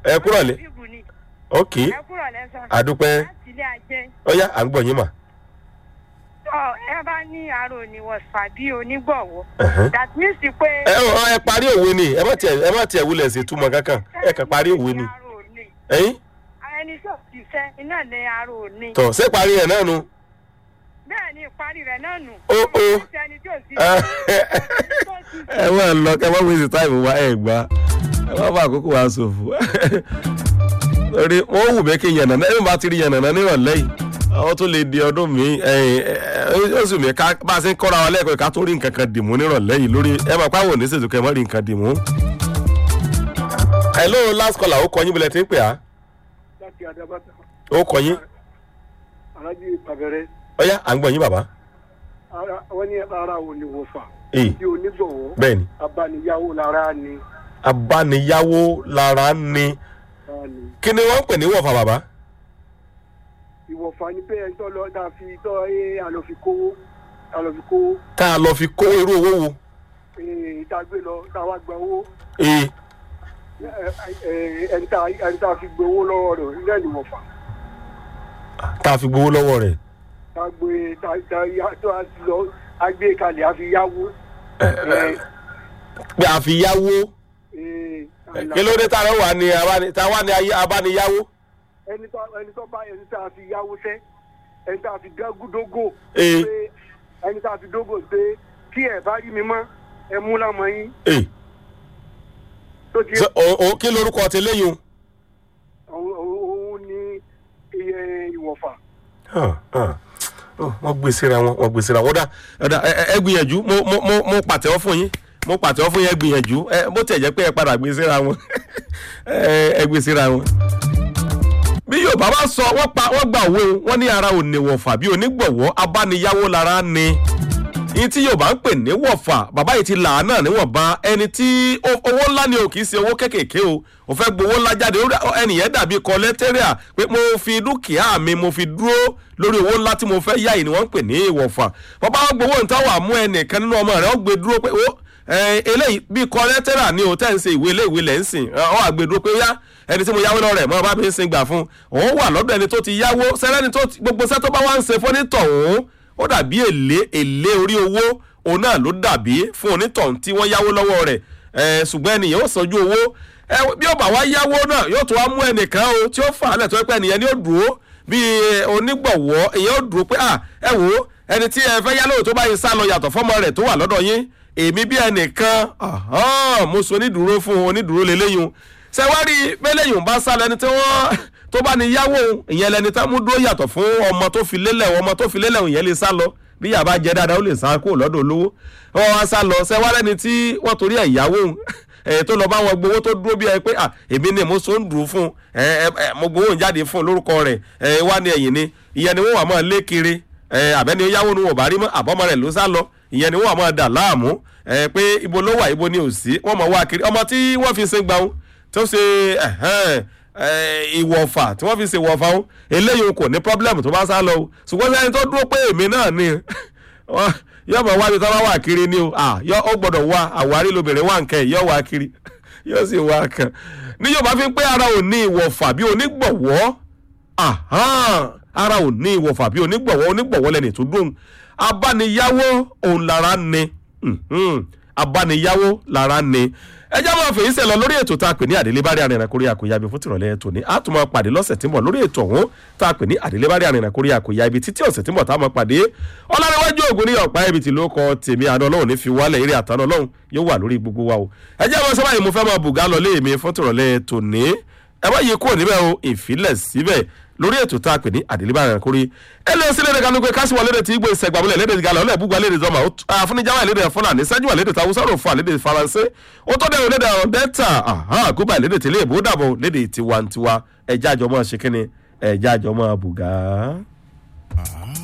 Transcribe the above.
ẹ kúrò lé bíbù ni ok ẹ kúrò lẹ́sàn. àdúpẹ́ láti ilé ajé. ọ̀yá à ń gbọ̀ yín mà. tọ́ ẹ bá ní àrò oníwọ̀sà bí onígbọ̀wọ́. Ẹ̀hẹ́n. that means pé. ẹ ọ ẹ parí òwe ni ẹ má tiẹ̀ ẹ má tiẹ̀ wulẹ̀ sí túmọ̀ kankan ẹ kàn parí òwe ni àrò òní. ẹ̀yin ẹni tó ti fẹ́ iná ní àrò òní. tọ̀ ṣé parí ẹ̀ náà nu. bẹ́ẹ̀ ni ìparí rẹ̀ náà nù. Ó, ó. ẹni tí ò sí. ẹ wá lọ kẹ wá wíṣí táìmù wa ẹ gbà ẹ wá bá àkókò wa ṣòfò torí wọn wù mí kí n yànnà náà ẹ bá ti rí yànnà náà nírọ̀lẹ́ yìí àwọn tó lè di ọdún mi oṣù mi ká bá a ṣe ń kọ́ra wa lẹ́ẹ̀kọ́ ká tó rí nǹkan kan dìmú nírọ̀lẹ́ yìí lórí ẹ máa pàwọn òní ṣètò kẹ́ ẹ má rí nǹkan dìmú. hello last caller ó kọ yín bilẹ̀ tí ń pè á láti adabata ó kọ yín alájí pàbẹrẹ ọ̀yá à ń gbọ́ yín bàbá. ara wọn ní ara ò ní wọfà Èyí. tí onígbọ̀wọ́ bẹ́ẹ̀ ni abániyáwó lára ni abániyáwó lára ni lára ni kí ni wọ́n ń pè ní wọ̀fà bàbá. ìwọ̀fà ni pé ẹni tó lọ tá a fi tọ́ ẹ àlọ́fi kówó àlọ́fi kówó tá a lọ fi kó irú owó wo. ee, tá a gbé lọ tá a wá gba owó ee ẹ, ẹ, ẹni tá a- ẹni tá a fi gbé owó lọ́wọ́ rẹ̀ nílẹ̀ ni wọ̀fà tá a fi gbowó lọ́wọ́ rẹ̀. tá a gbé tá a- tá a yá- tó a ti lọ a gbé kalẹ̀ a fi yáwó ẹ, pé a fi yáwó ee, kí ló dé táwọn wà ní abáni táwa ní ayé abániyáwó. ẹni tó ẹni tó bá ẹni tá a fi yáwó sẹ́ ẹni tá a fi gágúdógò Ee. pé ẹni tá a fi dógò pé kí ẹ bá rí mi mọ́ ẹ mú lámọ yín ee tó ti ṣe o- o- kí lorúkọ ti léyìn òun òun ní iye ìwọ̀fà. o. wọ́n gbé síra wọn wọ́n gbé síra wọn dá ọ̀dà ẹ ẹ- ẹ gbìyànjú mo mo mo mo pàtẹ́wọ́ fún yín mo pàtẹ́wọ́ fún yín ẹ gbìyànjú ẹ bó tiẹ̀ jẹ́ pé ẹ padà gbé síra wọn ẹ ẹ gbé síra wọn. bí yorùbá bá sọ wọ́n pa wọ́n gbà òwe o, wọ́n ní ara ò ní wọ̀fà bí onígbọ̀wọ́ abániyáwó lára ni yín tí yorùbá ń pè ní wọ̀fà bàbá yìí ti là á náà níwọ̀nba ẹni tí ó- owó ńlá ni o kì í ṣe owó kéékèèké o ò fẹ́ gbowó ńlá jáde ó dà- ẹnìyẹn dàbí kọlẹ́tẹ́rìà pé mo fi dúkìá mi mo fi dúró lórí owó ńlá tí mo fẹ́ yá yìí ni wọ́n ń pè ní ìwọ̀fà bàbá wọn gbowó nǹkan wà mú ẹnìkan nínú ọmọ rẹ̀ ó gbé dúró pé ó ẹ, eléyìí bí kọlẹ́tẹ́rà ni o tẹ́ ń ṣe ìwé ilé ìwé lẹ́ ń sìn ọ àgbèdúró pé yá ẹni tí mo yáwó lọ́rẹ̀ mọ́ bá mi ń sin gbà fún òun wà lọ́dọ̀ ẹni tó ti yáwó sẹ́lẹ́ni tó ti- gbogbo sẹ́ tó bá wá ń ṣe fọ́nítọ̀hún ó dàbí èlé èlé orí owó òun náà ló dàbí fún onítọ̀hún tí wọ́n yáwó lọ́wọ́ rẹ̀ ẹ̀ ṣùgbọ́n ẹnìyẹn ó sanjú owó ẹ bí ó bá wá yáwó náà yóò tún wá mú ẹnìkan o tí ó fà á lẹ̀ tó pẹ́ ẹnìyẹn ni ó dúró bí onígbọ̀wọ́ ìyẹn ó dúró pé à ẹ wò ó ẹni tí ẹ fẹ́ yá lóòótọ́ tó bá yín sá lọ yàtọ̀ fọ́mọ rẹ̀ tó wà lọ́dọ̀ yín èmi bí ẹnìkan ahán, mo sọ onídùúró fún onídùúró lélẹ́yìn ṣe wá rí bẹ́lẹ́yìn bá sá lẹni tí wọ́n tó bá ní yáwó ìyẹn lẹni tá mú dúró yàtọ̀ fún ọmọ tó fi lélẹ̀ ọmọ tó fi lélẹ̀ ìyẹn lè sá lọ bí yàrá jẹ dáadáa ó lè sá kúrò lọ́dọ̀ olówó wọ́n wá sá lọ ṣe wá lẹ́ni tí wọ́n torí ẹ̀ yáwó ẹ̀ tó lọ bá wọn gbowó tó dúró bí ẹ pé à èmi ni mo so ń dùn fún ẹ ẹ mo gbowó ń jáde fún lórúkọ rẹ̀ ẹ wá ní ẹ̀yìn ni ìyẹn ni wọ́n wà máa lé kiri ẹ àbẹ́ni ó yáwó ni wọn ò bá rí mọ́ àbọ́mọ rẹ̀ ló sá lọ ìyẹn ni wọ́n wà máa dà láàmú ẹ pé ibo ló wà ibo ni ò sí wọ́n mọ̀ wá kiri ọmọ tí wọ́n fi ṣe gbàùn tó ṣe ẹ̀hẹ́n, ẹ, ìwọ̀fà tí wọ́n fi ṣe ìwọ̀fà ó eléyìí kò ní pọ́blẹ́mù tó bá sá lọ o ṣùgbọ́n sẹ́ni tó dúró pé èmi náà ni wọ́n- yóò mọ̀ wá ibi tó bá wà kiri ni o à, yọ ó gbọ́dọ̀ wá àwárí lobìnrin wà nkẹ́ yóò wá kiri yóò sì wá kan ní yóò bá fi pé ara ò ní ìwọ̀fà bí onígbọ̀wọ́ ahán, ara ò ní ìwọ̀fà bí onígbọ̀wọ́ onígbọ̀wọ́ lẹ́ni tó dùn abániyáwó òun lára ni mhm, abániyáwó lára ni ẹ já máa fèyí sẹ lọ lórí ètò tá a pè ní àdélébárí arìnrìn àkórí àkóyá ibi fún tìrọ̀lẹ́ tòní a tún máa pàdé lọ́sẹ̀ tí ń bọ̀ lórí ètò ọ̀hún tá a pè ní àdélébárí arìnrìn àkórí àkóyá ibi títí ọ̀sẹ̀ tí ń bọ̀ tá a máa pàdé ọlọ́rẹ́wájú ògùn ní ọ̀pá ibi tí ló kọ tèmi àná ọlọ́run ní fi wálẹ̀ eré àtàná ọlọ́run yóò wà lórí gbogbo wa o ẹ já máa sábà yìí mo fẹ́ máa bùgá lọ léèmí fún tìrọ̀lẹ́ tòní ẹ bá yí kúrò níbẹ̀ o ìfilẹ̀ síbẹ̀ lórí ètò tá a pè ní àdìlíbà rẹ̀ kórí ẹ lé sílẹ̀ nìkan nípa kásìwọ̀ lédè tí igbó ìsẹ̀gbàmúlẹ̀ lédè gàlọ́ ọ̀lẹ́ búgba lédè zọmọ àfúnijáwá lédè fúlàní sẹ́júwà lédè tàwọn sọ̀rọ̀ fún àlédè faransé ó tó dẹ̀rù lédè ọ̀rọ̀ dẹ́ta àgùbà lédè tẹ̀lé ìbò dàbọ̀ lédè tiwantiwa ẹ̀já àjọmọ́ ṣe kínni ẹ̀já àjọmọ́ bùgá. Ah.